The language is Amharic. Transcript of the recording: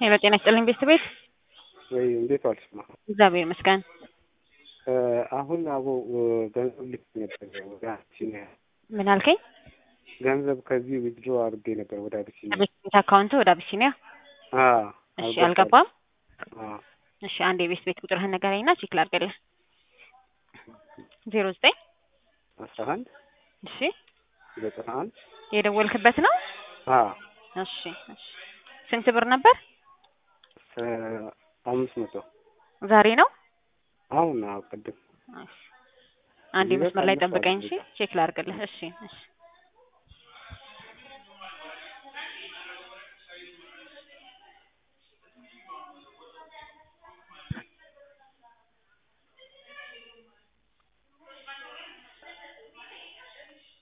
ሄሎ ጤና ይስጥልኝ ቤተሰብ ቤት ወይ እንዴት ዋልሽ? ማ እግዚአብሔር ይመስገን። አሁን አቦ ገንዘብ ልክ ነበር ወደ አቢሲኒያ ምን አልከኝ? ገንዘብ ከዚህ ዊዝድሮ አድርጌ ነበር ወደ አቢሲኒያ። ቤት ቤት አካውንት ወደ አቢሲኒያ አዎ እሺ፣ አልገባም። አዎ እሺ፣ አንድ የቤት ቤት ቁጥርህን ንገረኝና ቼክ ላድርግልህ። ዜሮ ዘጠኝ አስራ አንድ እሺ፣ ዘጠና አንድ የደወልክበት ነው? አዎ እሺ፣ እሺ። ስንት ብር ነበር? አምስት መቶ ዛሬ ነው? አሁን አዎ ቅድም እሺ። አንድ መስመር ላይ ጠብቀኝ። እሺ፣ ቼክ ላድርግልህ። እሺ፣ እሺ።